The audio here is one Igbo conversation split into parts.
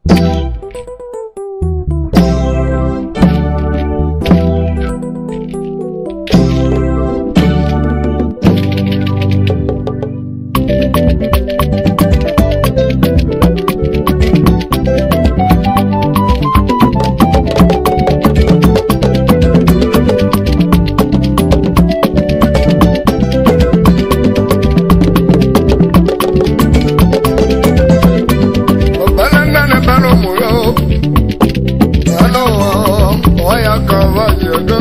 Ọ̀gbẹ́lẹ̀ ńlá ni bẹ́ẹ̀ mú yó. Ẹnu ọ̀ya kan wá jẹ̀dọ́.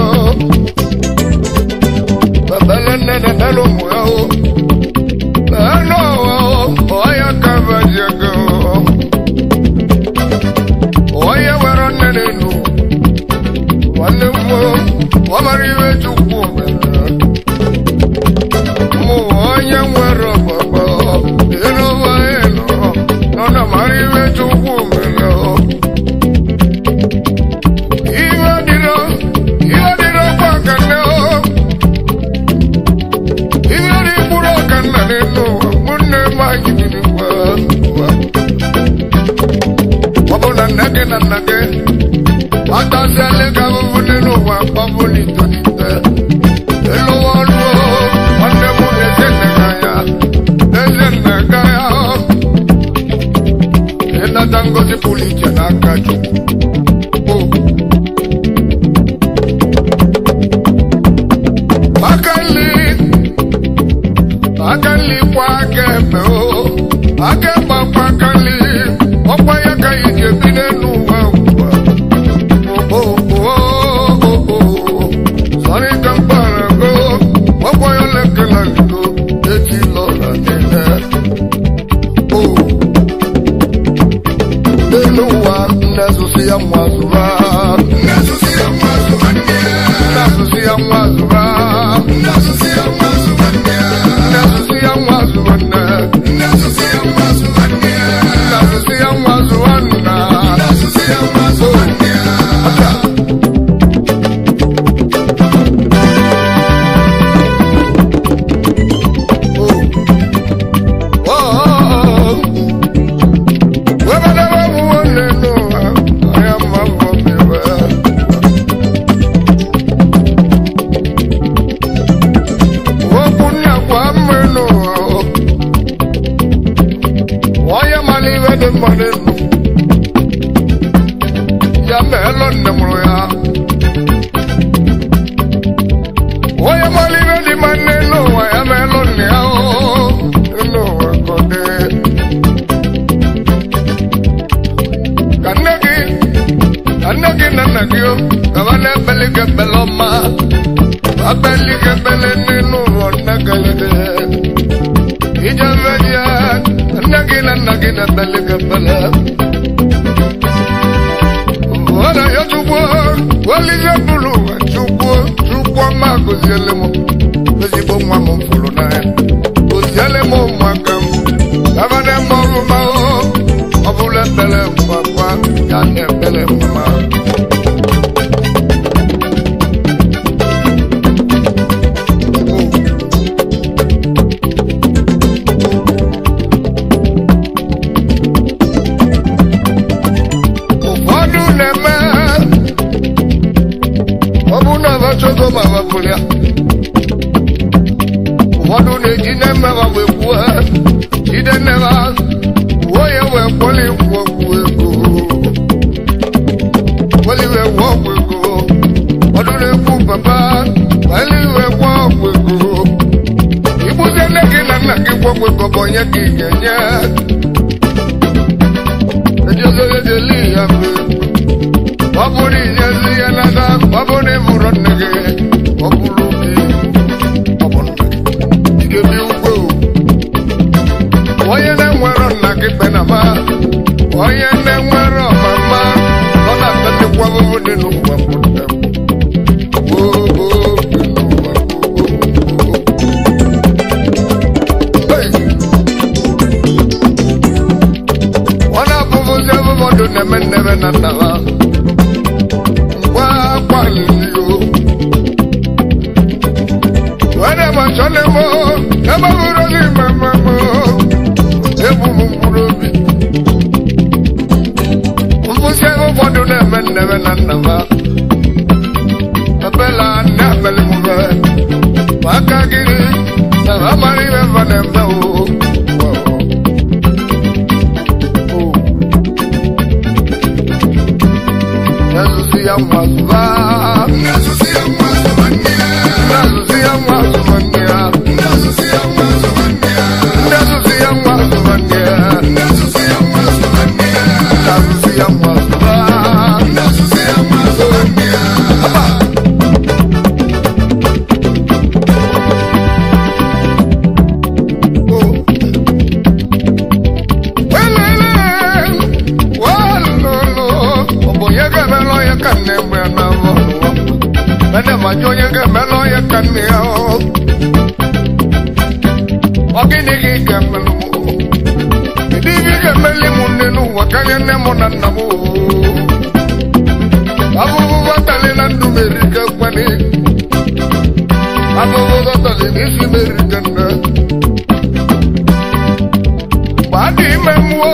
Ọ̀gbẹ́lẹ̀ ńlá ni bẹ́ẹ̀ mú yó. Ẹnu ọ̀ya kan wá jẹ̀dọ́. Ọ̀ya wẹ̀rọ nínú inú. Wọ́n ní mú wọ́n máa rí ìwé chukwu mẹ́rin. Mú onye nwere ọgbọgbọ. Ịnụ ụwa ịnụ. Nọ na mara iwe chukwu mere o. Iwe dịrọ, iwe dịrọ kwa kanne o. Iwe dị mkpụrụ ọka nna n'elu ụwa, ụmụnne m anyị dị n'ụwa, ụwa. Ọ bụ na nne gị na nna gị, atasiala gị ahụhụ n'elu ụwa, gbapụ n'itolite. Elu ụwa ọrụ o, nwanne m na-eze nne gị anya, eze nne gị anya. ịnata ngozi pụrụ iche n'aka Chukwu. O. aka nri aka nri kwa aka ekpe o aka ekpe kwa aka nri ọkwa ya ka ị ga-ebi n'elu ụwa ụwa O, o, o, o, o. Sorry ka m gbara go ọkwa ya lekela ndo echi lọra niile o n'elu ụwa nnezụsi ya nwa zụra nnezụsi ya nwa zụra nnezụsi ya nwa zụra nnezụsi ya nwa zụra nnezụsi ya nwa zụra nne nnezụsi ya nwa zụra nne nnezụsi ya nwa zụra nna nnezụsi ya nwa zụra nne Oh, oh, oh. Oye malive di maneno, ya melon ya o, no kode. ka nne gị ka nne gị na nna gị o gaba na-ekpeli gị ekpele ọma akpeli gị ekpele n'elu ụlọ nne galede ije mmeji ya ka nne gị na nna gị na-ekpeli gị ekpele ọ na ya chukwu welize bụrụ ụwa chukwu chukwu ọma gọziele m ezigbo nwa m fụrụ n'anya gọziele m ụmụaka m gaba na-eme ọrụ ma o ọ bụrụ ekpere mgbakwa ya na ekpere mma ụfọdụ na-eme ọ bụ na abachogo ma wepụrụ ya ụfọdụ na-eji na-emewa wee kwuo jide nnewa wuo ya wee kwọli kwuo kwuo ego kwọli wee kwuo ọgwụ ego ụfọdụ na-ekwu papa kwọli wee kwuo ọgwụ ego igbuzie nne gị na nna gị kwuo ọgwụ ego bụ onye ka ị ga-enye ejezogedeli ya mgbe ọ bụrụ inyezi ya nata ọ bụrụ ịbụrụ nne gị ọ bụrụ gị ọ bụ nna gị ị ga-ebi ugbo onye na-enwero nna gị kpenama onye na-enwero ọmama ọ na-atatekwa ahụhụ dị n'ụwa mbụ nne m. Oo, oo, dị n'ụwa mbụ, oo, oo. Hey! ọ na-abụbụzi ụfọdụ na-eme nnebe na nna ha ngwa kwalili o were machọle m ebe bụrụ n'ime mmemme ebu m mkpụrụ obi nna ha ebela nne abeli m be maka gịnị na ha mara ihe mba na-eme o Nasusi ya mwazuba Nasusi ya mwazuba Nasusi ya mwazuba Nasusi ya mwazuba Nasusi ya mwazuba Nasusi ya mwazuba Nasusi ya mwazuba Nasusi ya mwazuba Ogini gị ga-emelụ m Ndị gị ga-emeli m nne n'ụwa karịa nne m na nna m Abụbụ batali na ndụ meri ka kwani Abụbụ batali n'isi meri ka nne Mgbe a dị ime mmụọ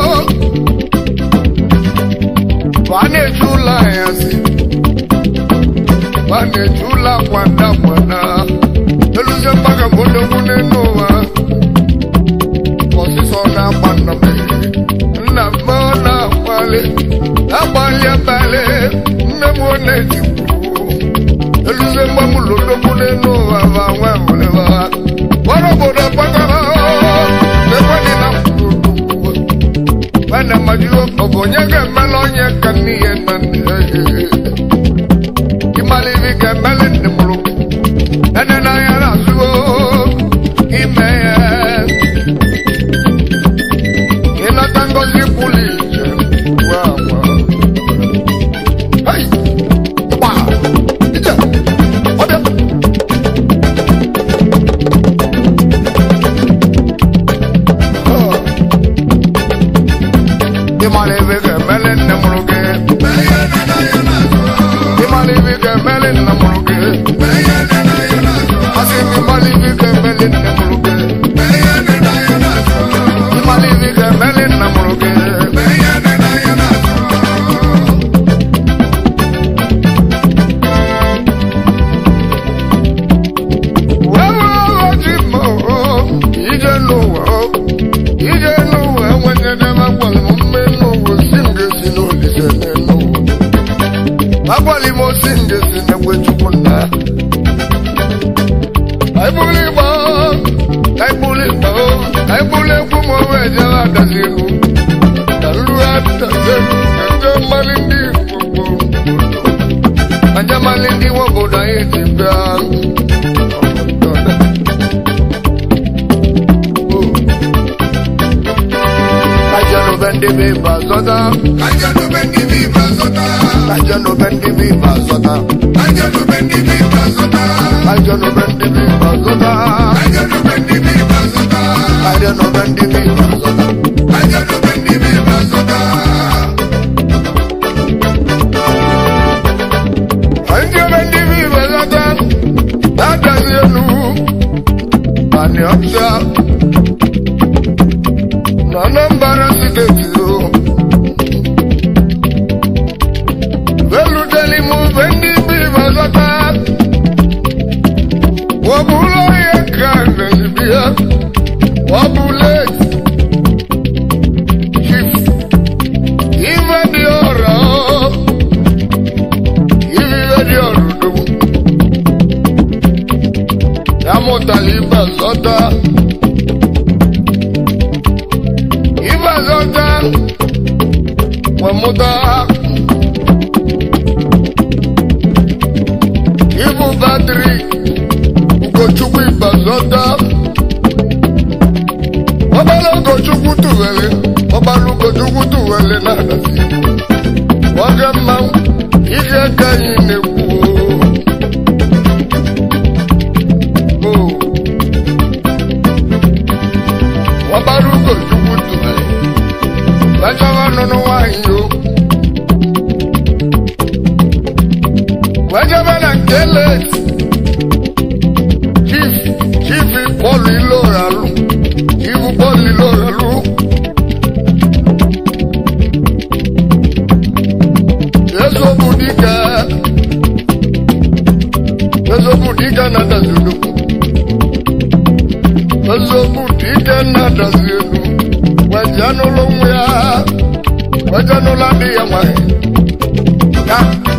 Mgbe a na-eji ụlọ ahịa si Mgbe a na-eji ụlọ akwa nda kwana Eluzie mgbaga bụ ndegwu n'elu ụwa ọsịsọ na-agba nna m nna m ọ na-akwali agbalị abalị nne m ọ na-etikwu eluze mgbamụlụ ndogbu n'elu ụwa ma nwa nwere ha gbara obodo gbagara ekwedị na mana majuo ọ bụ onye ga-emela onye ka nne ya na nne ya ịmalibi ga-emeli nne mụrụ ene n'anya na-azụgo ime ya ịnata ngozi pụrụ iche gwa agwa Hai! Gba! Ije! Ọbịa! Oh! ịmara ebe ga-emeli nne mụrụ gị ịmara ebe ga-emeli nna mụrụ gị asị m ịmara ebe ga-emeli nne mụrụ gị ịmara ebe ga-emeli nna mụrụ gị ije n'ụwa ije n'ụwa enwenyedebe agwalị m mme n'ụwa si m ga-esi n'olise n'ụwa agwalị m osi m ga-esi n'egwe chukwu nna aịbụlụ igba aịbụlụ igba aịbụlụ egwu m owe ejela adazi elu na nru adazi elu ka nje mmalị ndị igbo anja mmalị ndị nwe obodo anyị ji bịa Ajano bendi bi bazota. Ajano bendi bi bazota. Ajano bendi bi bazota. Ajano bendi bi bazota. Ajano bendi bi bazota. Ajano bendi bi bazota. Ajano bendi bi bazota. Ajano bendi bi bazota. Ajano bendi bi bazota. Dada yenu. Ani observe. Anambra steeti o veluteli m be ndị bi bazata wọbụla onye ka na-ebia wọbụla chief ife dị ọra ife dị ọrụ dum ya mụtala ibe zọta ibazọta wemụta ibu batri ugochukwu ibazọta ọbala ugochukwu tụwere ọbala ugochukwu tụwere na-adazi nwoke mmanwụ ihe ka anyị na-ekwu o ọbara ugochukwu tụwere Bẹ́jọ́wọ́ nínú wáyé o. Wẹ́jọ́ bẹ́ẹ̀ kélé. Chief Chief Paul Iloralu. Chief Paul Iloralu. Yesu bụ dike. weje n'ụlọ nwa ya weje n'ụlọ dị ya nwanyị ya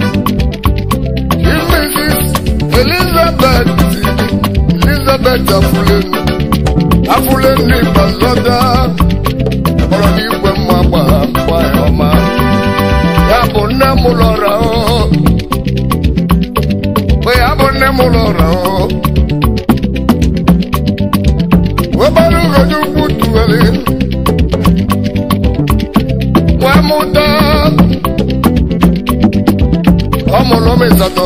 Mrs. Elizabeth Elizabeth Afulenu Afulenu Ibazọda kpọrọ n'igwe mma gbara mgba ya ọma ya bụ nne m lọrọ o ya bụ nne m lọrọ o webara ugodo ukwu tuwere wee mụta ọ mụrụ m ịsatọ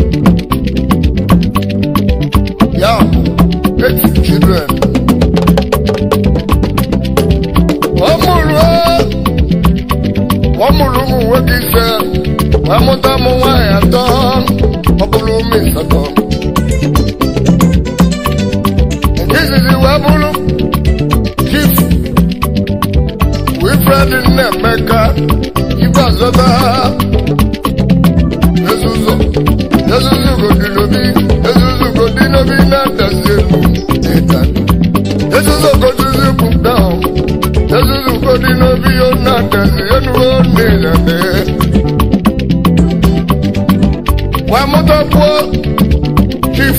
ya bụ eight children ọ mụrụ ọ mụrụ ụmụ nwoke ise wee mụta ụmụ nwaanyị atọ ọ bụrụ ụmụ ịsatọ nke izizi wee bụrụ chief Wilfred Nnemeka igwe azọta ezuzo ezuzo godinobi ezuzo godinobi na-adazi elu n'ịtali ezuzo goduzi bụ down ezuzo godinobi yo na-adazi elu n'ịlele wee mụtakwuo chief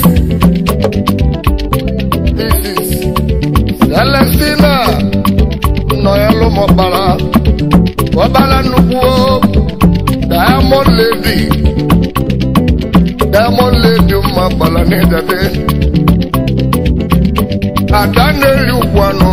Mrs. Celestina nọ ya lụmọbara ọbara nnukwu Diamond Lady Diamond Lady mma gbara n'ịdade ada na-eri ugwu anụ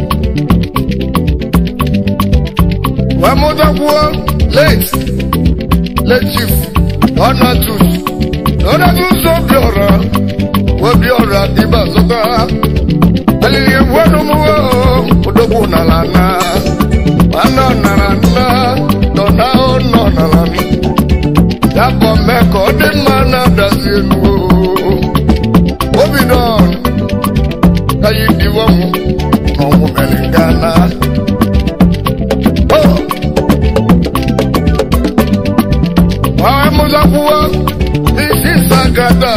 wee mụtakwuo late late chief Donatus Donatus Obiora Obiora dịba zụta alili egwuanụ m odogwu nara na anọ nara nna nọ na nọ nara nna ya bụ mee ka ọ dị mma na-adazi elu obi nọ ka yi diwa m n'ọnwụ mere nga na mụzakwuo isi sagada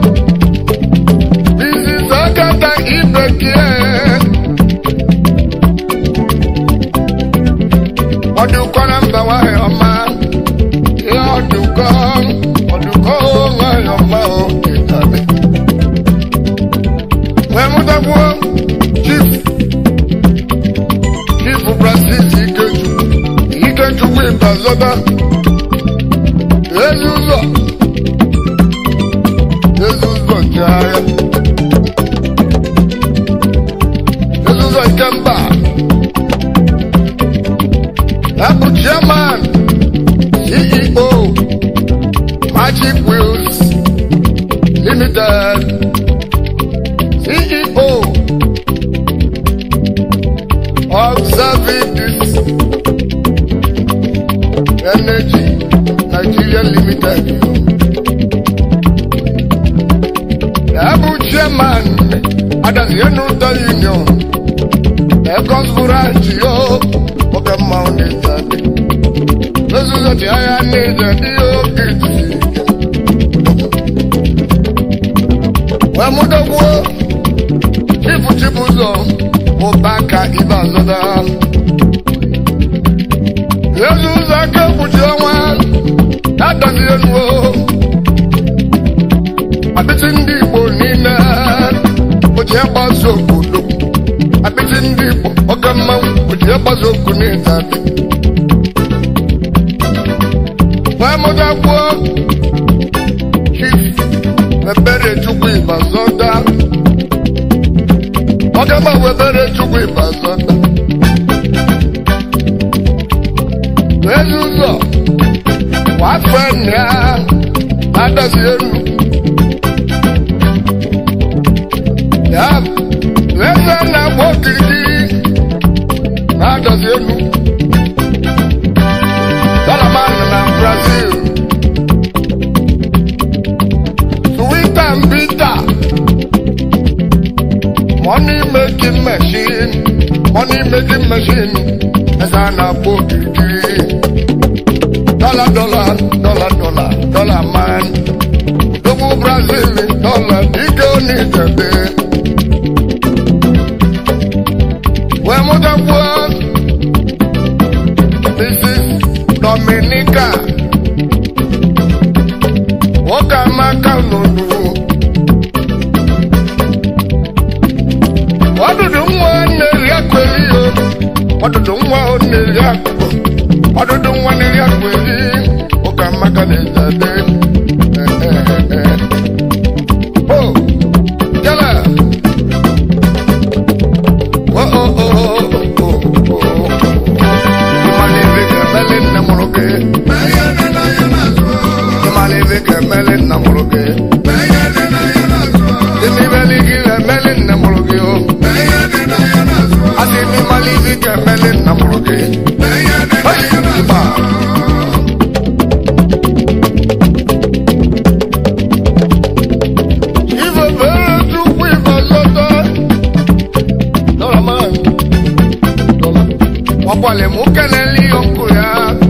isi sagada ibekie ọdụkọ na mba nwanyị ọma ihe ọdụkọ ọdụkọ nwanyị ọma o ịtabi wee mụtakwuo chief chief francis ikechukwu ikechukwu ịbazọba ezi ụzọ ezi ụzọ nchegharịa ezi ụzọ nke mba Abu Chairman, CEO, Magic Wheels Limited, CEO of Services Energy Nigeria Limited. Abu Chairman, Adazianuta Union, Ecos Branch, yo. oge mmanwụ na-eji adị n'ozuzo dị anya na-eji adị oge ejisi wee mụdogbuo chifu chifu ụzọ ụba ka ibe azọda ezi ụzọ aka ekpuchi ọnwa na-adazi enuo apịtị ndị igbo niile oji agbaso obodo apịtị ndị igbo oge mmanwụ oji agbaso okwu n'ịta adị wee mụtakwuo chief ebere chukwu ịbazọda oge mmanwụ ebere chukwu ịbazọda ezi ụzọ wafe nna ya na-adazi elu ya eze na-agba okirikiri na-adazi elu dalaman na brazil suwita mbita money making machine money making machine eze a na-agba okirikiri dollar dollar dollar dollar dollar man Dogo Brazil dollar dike onijede wee mụtakwuo ọdụdụ nwa na-eri akụ eri ụka mmaka na-eze ade o jala o o o o o ịmala ebe ka emeli nne mụrụ gị ịmala ebe ka emeli nna mụrụ gị ịmibeli gị emeli nne mụrụ gị o asị m ịmala ibe ka emeli nna mụrụ gị Ịba. Ife bere Chukwu ife zọta. Dọla maa mi. Dọla. Ọkwale mụ kelele ihe nkụ ya.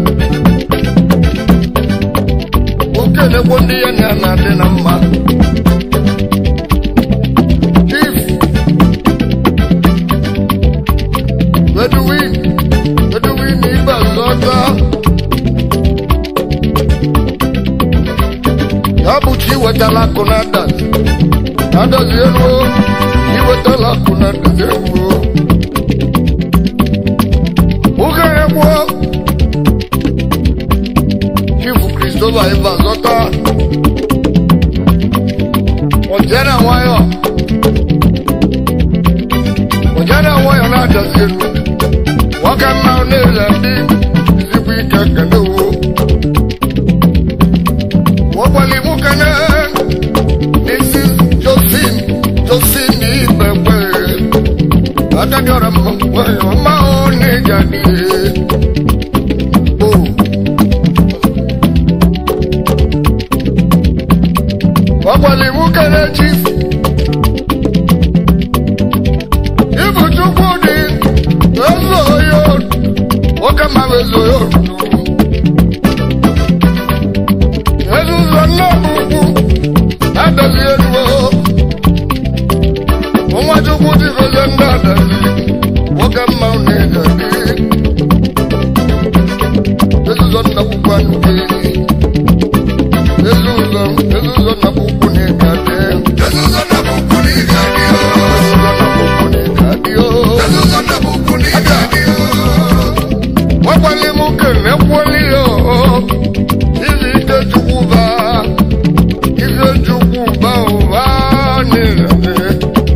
Mụ kelekwo ndị ya na na-adị na mma. Chief. Bedouin. Bedouin ife zọta. Ya bụ chi wetala akụ na adazi. Adazi elu o. Iwetala akụ na adazi elu o. Oge egwu Chifu Christopher Iva zọta ọjẹ́ na nwayọ ọjẹ́ na nwayọ na-adazi elu nwoke mma na-ele ndị ezigbo ike kene wo wọ́pọ̀lì mú kẹ́nẹ́ Mrs. Josephine Josephine Ibẹ̀gbẹ̀ adájọ́ rẹ̀ mọ̀ wẹ̀yọ̀ máa ń ní jáde. o. wọ́pọ̀lì mú kẹ́nẹ́ chief Ibuchukwu dị ezo yo nwoke ma bụ ezo yo ezuzo nne m ukwu adazi eluo nwa chukwu dịgozie ndị adazi nwoke mma na-ege dị ezuzo nna ukwu anụghị ezuzo ezuzo nna ukwu na-ege dị ezuzo nna ukwu na-ege dị ezuzo nna ukwu na-ege dị nwekwali m kene kwoli yo izi ike chukwu ba ife chukwu ba ụba nile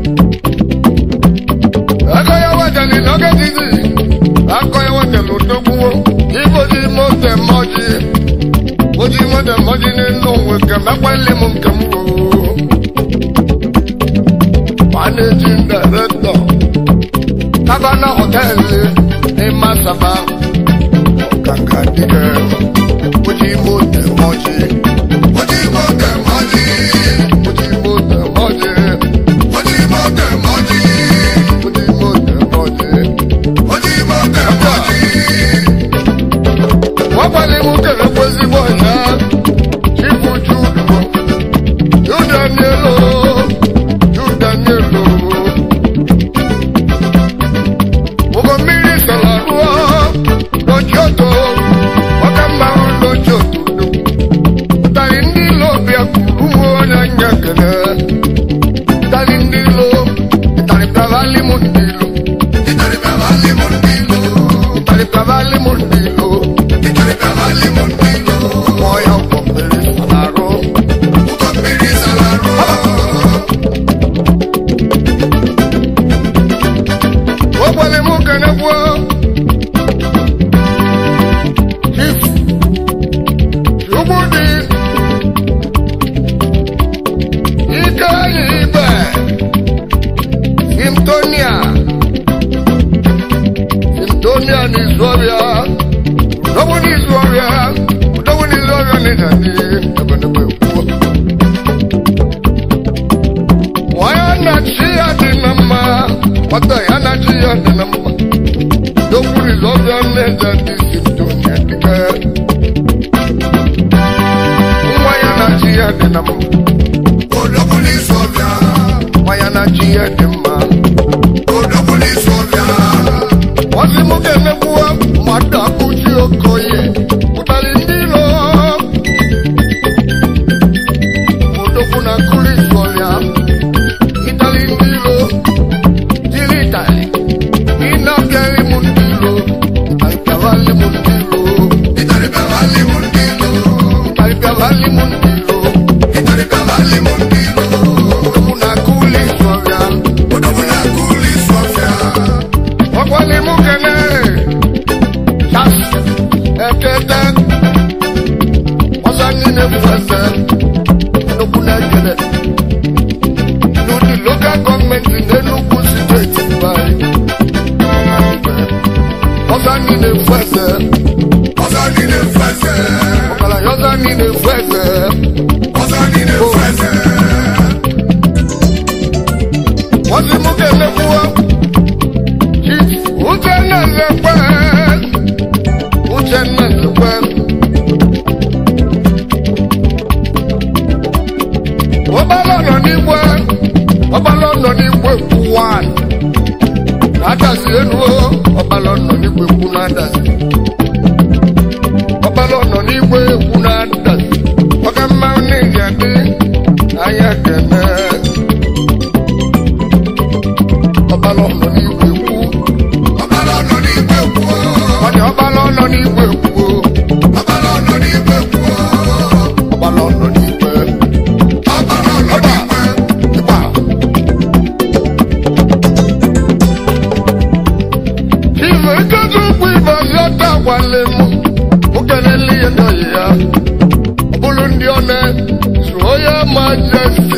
akọ ya wetali n'oge titi akọ ya wetali odogbuwo iboji mote mọji oji mote mọji nínú òwe kẹmẹpẹlẹ mu kẹmú o managing director tabana hotel ní masaba ọ̀gàngà dìgẹ oji mote mọji oji mote mọji oji mote mọji oji mote mọji oji mote mọji oji mote mọji. wọ́n pàdé mú kẹ̀lẹ́ pé síbọ̀ yá kíkú júdù júdàníèlò júdàníèlò. Gbogbo mmiri sọ̀làrúwọ́ lójú ọ̀tọ̀ ọ̀ka mmanwụ lójú ọ̀tọ̀. Ụtarị ndị ilo bịa kwuru mụ onye anya kele. Ụtarị ndị ilo, ụtarị kavali mụ ndị ilo. Ụtarị kavali mụ ndị ilo. Ụtarị kavali mụ ndị ilo. Ụtarị kavali mụ ndị ilo. Mmụọ ya ụgbọ mmiri sọ̀làrụ. Ụgbọ mmiri sọ̀làrụ. Ụgbọlị mụ kene kwuo. Chief Chukwudị ike anyị ibe Simtonia Simtonia n'izu ọrịa Udogbu n'izu ọrịa Udogbu n'izu ọrịa n'ịdadị ebedebe kwuo Nwaya na chi ya dị na mma Nwata ya na chi ya dị na mma Udogbu n'izu ọrịa n'ịdadị Simtonia dike nwa ya na chi ya dị na mma Odogwu n'izu ọbịa, nwa ya na chi ya dị mma odogwu n'izu ọbịa, ọsị mụ ga-emegbuwa mmadụ akụchi okoye pụtara ndị ilo odogwu na nkụri sọrịa ịtali ndị ilo jiri ịtali ịnabịarị m ndị ilo ịtalikarali m ndị ilo ọzọ anyị na-efu eze ọzọ anyị na-efu eze ọgaranya ọzọ anyị na-efu eze ọzọ anyị na-efu eze wọ́n ti mú kẹlẹ́ fún wa. Uche náà lè pẹ́. Uche náà lè pẹ́. Wọ́n bá lọ́nà nígbà. Wọ́n bá lọ́nà nígbà èkú wá. Nàdàsí ẹnu o. Wọ́n bá lọ́nà nígbà èkú nàdàsí. Wọ́n bá lọ́nà nígbà èkú nàdàsí. Wọ́n kẹ́ máa ń ní ìyàdí. Ayé kẹ̀mẹ́ ọba lọ́nà ní ìwé kú. ọba lọ́nà ní ìgbé kú o wọ́n ní ọba lọ́nà ní ìwé kú. ọba lọ́nà ní ìgbé kú o ọba lọ́nà ní ìwé. ọba lọ́nà ní ìgbé ìgbà. ìwé kẹ́tù kú ìbá yọ̀tà wálé mú. ó kẹ́lẹ́ lé ẹ̀dọ̀ yìí ọbúlú ndị ọ̀nẹ́ sòóyà máa jẹ́ sí.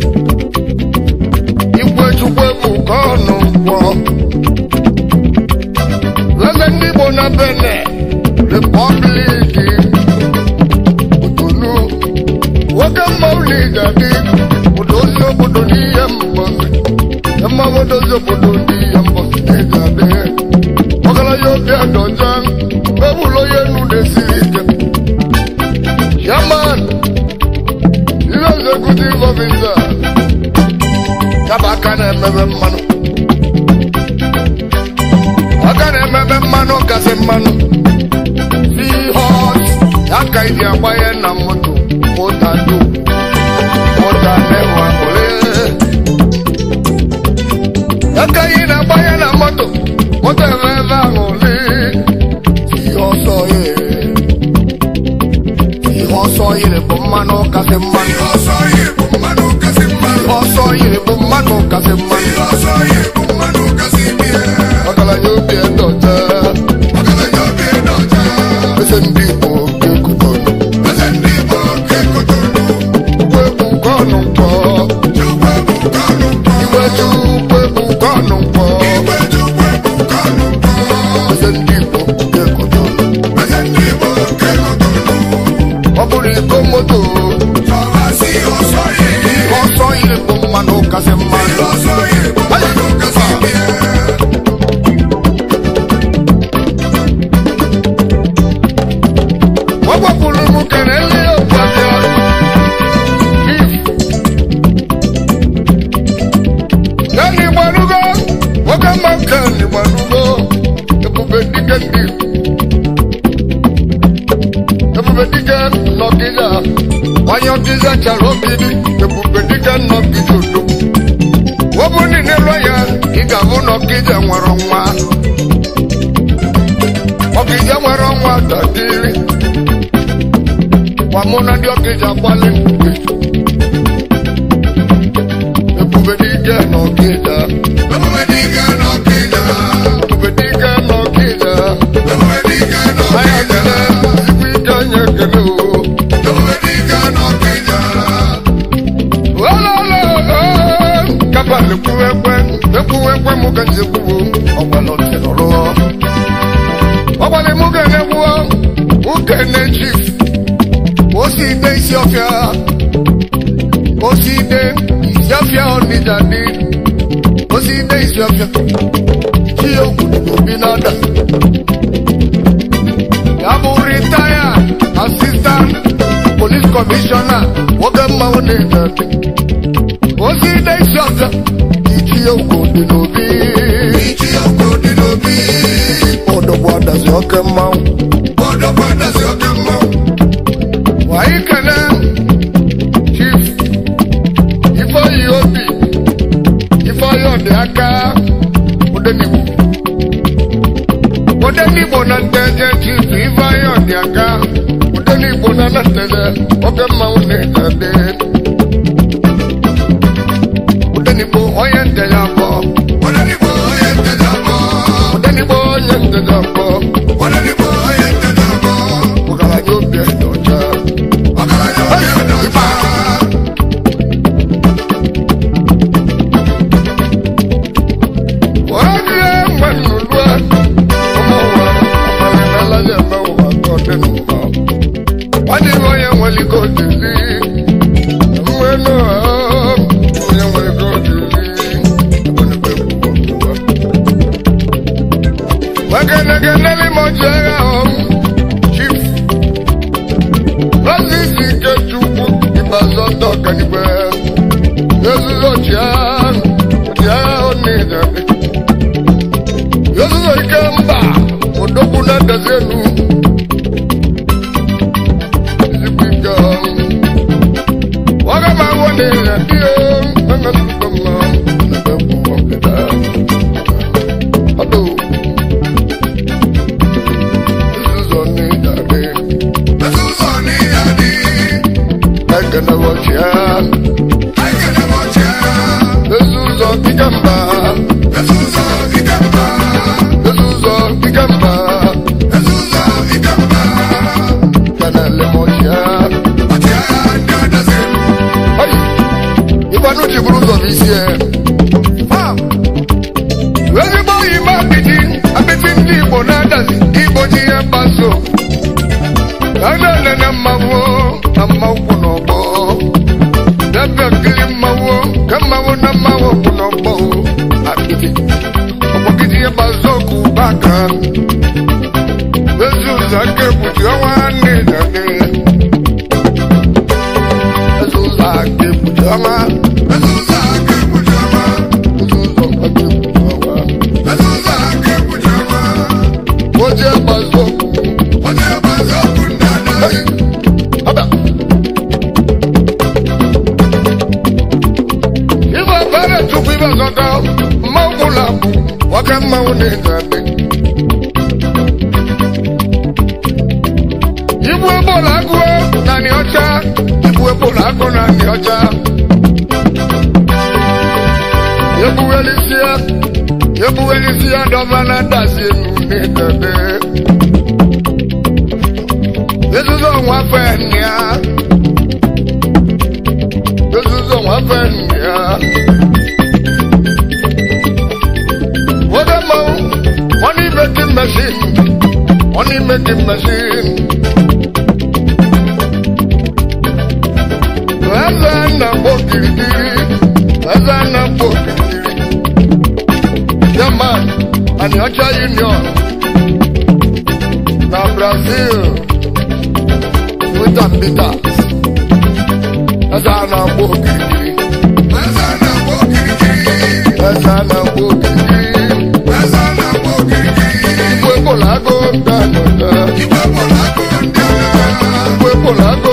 Igwe chukwu bụ ka ọnụ gwọ. Leze ndị Igbo na Benin, Repọbliki, Otonu, nwoke mmanwụ na-ejadi, odozi obodo n'ihe mbọsị. Mmanwụ odozi obodo n'ihe mbọsị na-ejadi. Ọgaranya obi adọja, ewulo ya enu na-esiri ike. Chairman, ihe executive officer, yaba aka na-emebe mmanụ aka na-emebe mmanụ kasị mmanụ sihọs ya ka iji agbanye na moto mota do mota na-enwe ole ya ka ị na-agbanye na moto moto eme ebe ahụ ole sihọsọ ye sihọsọ yiri bụ mmanụ kasị mmanụ ọsọ yìí bụ mmanụ kasị mmanụ ọsọ yiri bụ mmanụ kasị mmanụ ọsọ yìí bụ mmanụ kasị bie ọgaranya obi ndọta ọgaranya obi dọcha ese ndị igbo kekutọnụ eze ndị Igbo nke Kotonu ugbo egwu nke ọnụ mkpọ Chukwu bụ nke ọnụ mkpọ igwe ju ugbo egwu nke ọnụ mkpọ Igwe Chukwu bụ nke ọnụ mkpọ ese ndị igbo kekutọnụ eze ndị Igbo nke Kotonu ọ bụrụ iko moto ọbasi ọsọ yìí ọsọ yiri bụ mmanụ kasị mmanụ ọsọ yìí bụ mmanụ kasị bie ọ gbapụrụ m kenele ụbọchị if Kani gbarugo, nwoke mma kani gbarugo, ebube dike ndị ebube dike nọgide onye ọdịza chara ogidi ebube dike nọgide udo wọbụ niile lọ ya ị ga-abụ nọgide nwere nwa ọgide nwere nwa dadiri wamụna ndị ọgide agbalị ebube dike nọgide ebube dike n'ọkịda ebube dike nọgide ebube dike anya n'ọkịda kele ikwu ike nye kele o ebube dike n'ọkịda kabali kuwekwe ekuwekwe mukenzi kuwo ọgbalọtẹlọrọ ọgbali mukene kuwo mukene chief osi ide isi ọfịa osi ide isi ọfịa ọnịjadị osi ide isi ọfịa chi okwudu obi n'ada ya bụ ritaya asistant police commissioner nwoke mmanwụ na-ejadị ozi ide isi ọzọ ichie ugwu dị n'obi ichi ọkụ dị n'obi ọdọgbu adazi oke mmanwụ ọdọkwa dazi oke mmanwụ anyị kene chief ifeoyi obi ifeoyi ọdị aka odenigbo odenigbo na nteje chief ifeoyi ọdị aka odenigbo na na nteje oke mmanwụ na-ejade odenigbo onye nteje abụọ ọdọdịgbo onye nteje abụọ odenigbo onye nteje abụọ ọdọdịgbo onye nteje abụọ ọgaranya obi dị ọcha ọgaranya obi dọcha Oge mgbe nnụnụ ọmụ ụwa Ogenegeneli mojere ahụ chief Francis Ikechukwu Ibazọta Ọkanigwe Ezuzo Chiahụ Chiahụ Nidebe Ezuzo Ikemba Odogwu na Dezenu Ezigbo ike ọrụ Waga ma wo ne ya dio Nanga tuko ma Nanga kuwa keda Ado Ezuzo Nidebe Ezuzo ni yadi, Ege na wachia aikene moche. Ezuzo Ikemba Ezuzo ikamba, Ezuzo Ikemba ezuzo ikamba. Kanale mochia Ọchịa ndọdọsị, Hai Ibanu chiburu ụzọ n'isi ya ezigbo oyima apịtị apịtị ndị igbo na-adazi igbo ji ihe mgbaso a na-enene mmanwụ na mmanwụ kwụ n'ọgbọ na-ebe nkiri mmanwụ ka mmanwụ na mmanwụ kwụ n'ọgbọ apịtị ọgbọgide ihe mgbaso okwu baka ezi ụzọ aka ekpuchi ọnwa nne na-ede ezi ụzọ aka ekpuchi ọnwa ezuzo aka ekpuchi ọma, ezi ụzọ aka ekpuchi ọnwa ezuzo aka ekpuchi ọma. oje mgbaso okwu Onye gbazi okwu ndọdọsị, Ọba. Ibe obere tupu ibe zọta mmanwụ ụlọ bụ nwoke mmanwụ na-eji adị. Ibu ebola agụọ na nị ọcha, ibu ebola agụ na nị ọcha. Ebuwelisia, ebuwelisia dọba na dazi enu n'idede. Ezuzo nwa fẹ́ nìyà. Ezuzo nwa fẹ́ nìyà. Wọ́n dẹ́ mọ̀ wọ́n ní making machine. Wọ́n ní making machine. Ẹ̀sẹ̀ nà bọ̀ kirikiri. Ẹ̀sẹ̀ nà bọ̀ kirikiri. German and Ọcha Union na Brazil. Wita Peters. Ẹ̀sẹ̀ na-agba okirikiri. eze na-agba okirikiri, Ẹ̀sẹ̀ na-agba okirikiri. eze na-agba okirikiri. Igwe Polago dànùdà. Igwe bụrụ akụ ndị agha, Igwe Polago